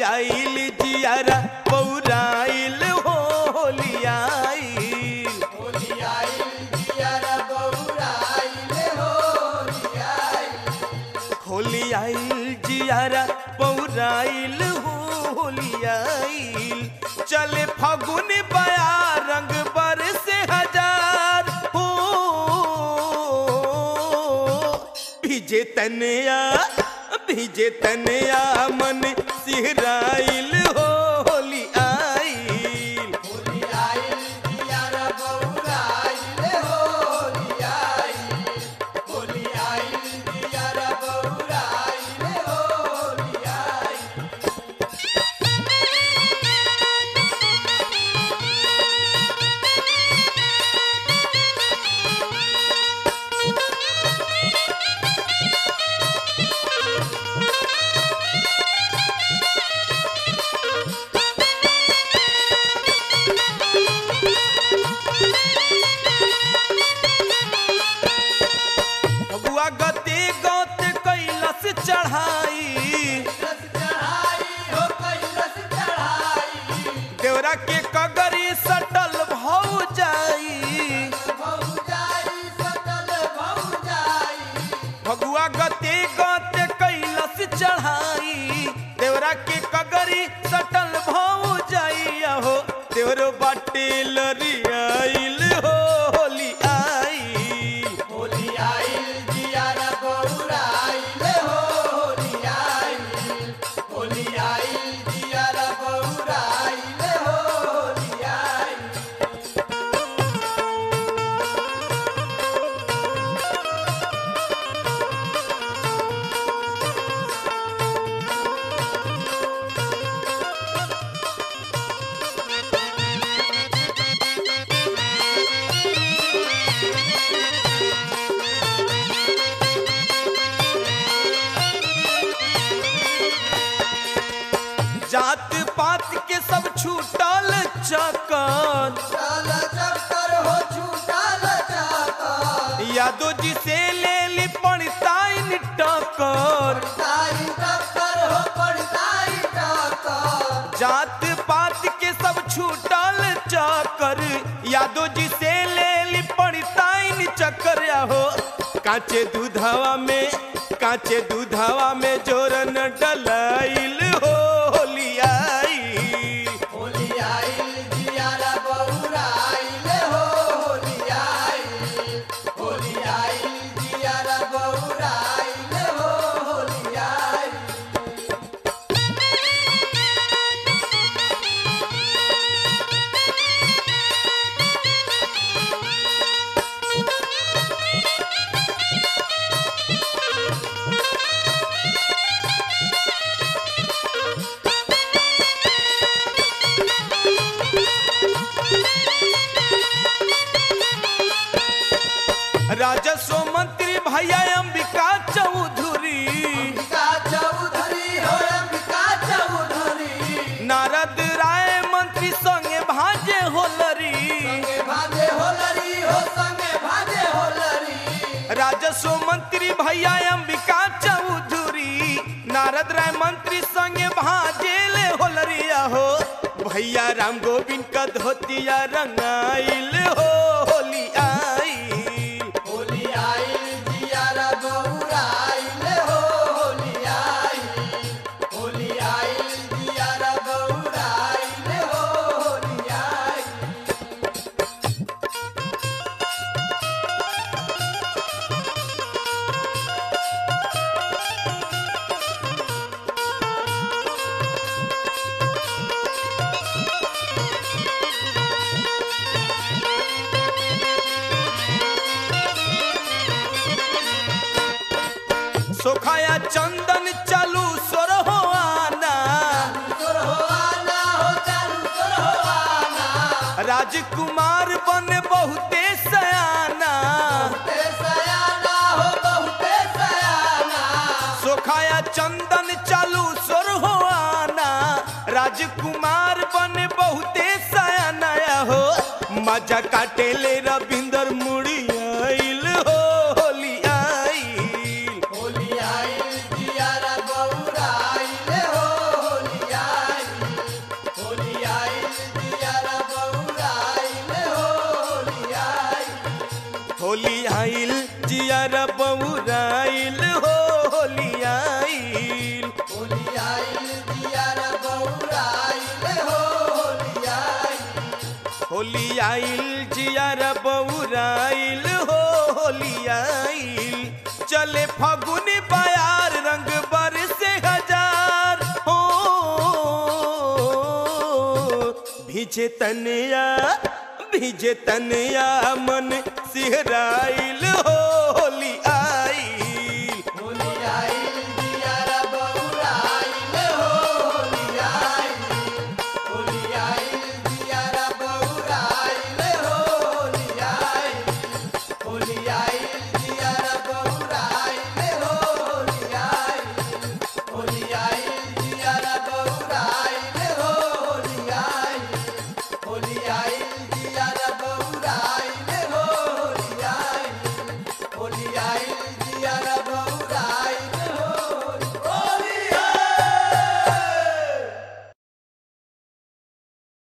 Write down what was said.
आइल जियारा पौराइल होली आइल होली आइल जियारा पौराइल होली आइल चले फागुन बया रंग बर से हजार हो भीजे तनया भीजे तनया मन सिहराइल होली आइल भगुआ गते गते कैलस चढ़ाई देवरा के कगरी सटल भौ जाई भगुआ गते गते कैलस चढ़ाई देवरा के कगरी सटल भौ जाई हो देवरो बाटे लरियाइल होली आई जात पात के सब छूटल चकन यादो जी से ले ली पड़ताइन टकर जात पात के सब छूटल चकर यादो जी से ले ली पड़ताइन चक्कर हो काचे दूधवा में काचे दूधवा में जोरन डलाइल होली आई राजस्व मंत्री भैया अंबिका चौधरी नारद राय मंत्री संगे भाजे होलरी राजस्व मंत्री भैया अंबिका चौधरी नारद राय मंत्री संगे भाजेले होलरिया हो भैया राम गोविंद का धोतिया रंगाइल हो होली आई सोखाया चंदन चालू सोर हो आना राजकुमार बन बहुते सयाना सोखाया चंदन चालू सोर हो आना राजकुमार बन बहुते सयाना हो मजा काटेले रविंदर मुड़ी आइल हो होली आई होली आइल जियर बउराइल हो होली आइल होली आइल दियार बौराइल हो होली आइल होली आइल जियर बउराइल हो होली आइल चले फगुन बयार रंग बरसे हजार हो भिजे तनिया भिजे तनिया मन सिहराइल